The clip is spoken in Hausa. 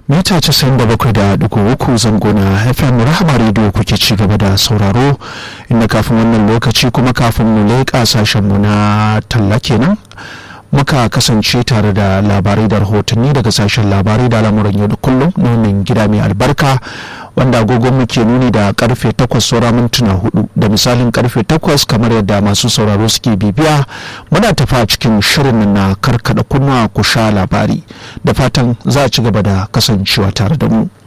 mita 97.3 zango na fm rahama radio kuke ci gaba da sauraro inda kafin wannan lokaci kuma kafin mu leƙa sashenmu na talla kenan muka kasance tare da labarai da rahotanni daga sashen labarai da lamuran yau da kullum na wannan gida mai albarka wanda agogon muke nuni da karfe 8 saura mintuna hudu da misalin karfe 8 kamar yadda masu sauraro suke bibiya muna tafa cikin shirin na karkada kunnuwa ku sha labari da fatan za a ci gaba da kasancewa tare da mu.